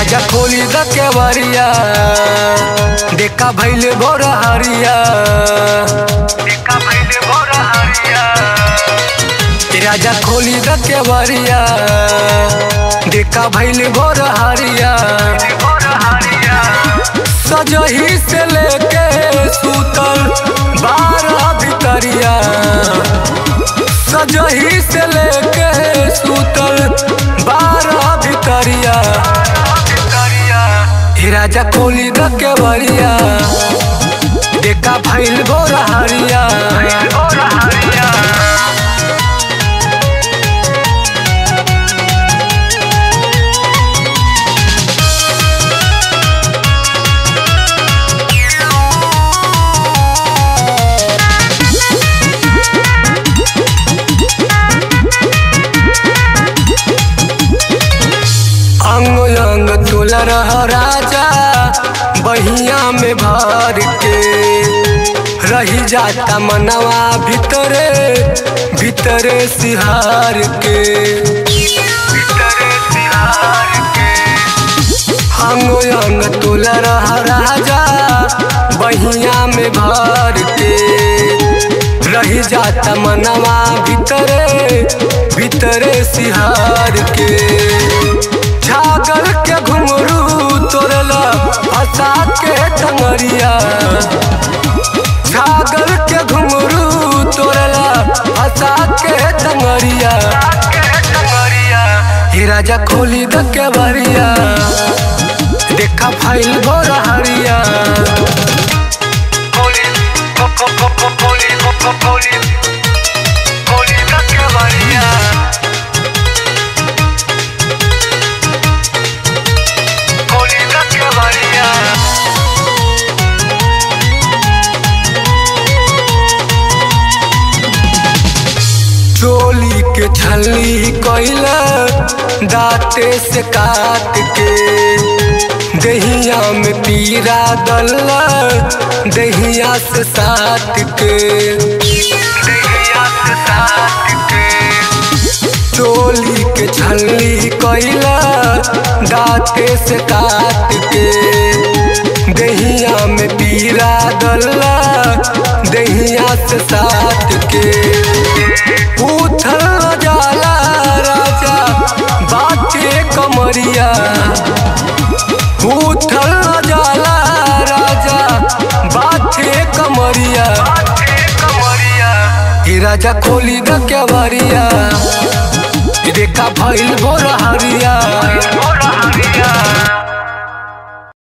राजा खोली द केवरिया देखा भैले भोर हरिया देखा भैले भोर हरिया राजा खोली द केवरिया देखा भैले भोर हरिया सजही से लेके सुतल बारह भितरिया सजही से लेके सुतल बारह भितरिया हे राजा खोली द केवरिया देखा भैल भोर हरिया अंग अंग तुल रह राजा बहिया में भर के रही जाता मनवा भीतरे भीतरे सिहार के अंग अंग तुल रह राजा बहिया में भर के रही जाता मनवा भीतरे भीतरे सिहार के छागल के घुंगरू तोड़ला फंसा के टंगरिया छागल के घुंगरू तोड़ला फंसा के टंगरिया हे राजा खोली द के बरिया देखा फाइल भोर हरिया खोली खोली खोली खोली द के बरिया खोली द के बरिया चोली के छली कैला दाते से काट के दहिया में पीरा दल्ला दहिया से साट के दहिया से साट के चोली के छली कैला दाते से काट के दहिया में पीरा दल्ला दहिया से साट के उथल जाला राजा बाटे कमरिया उथल जाला राजा बाटे कमरिया हे राजा खोली द केवरिया देखा भइल भोर हरिया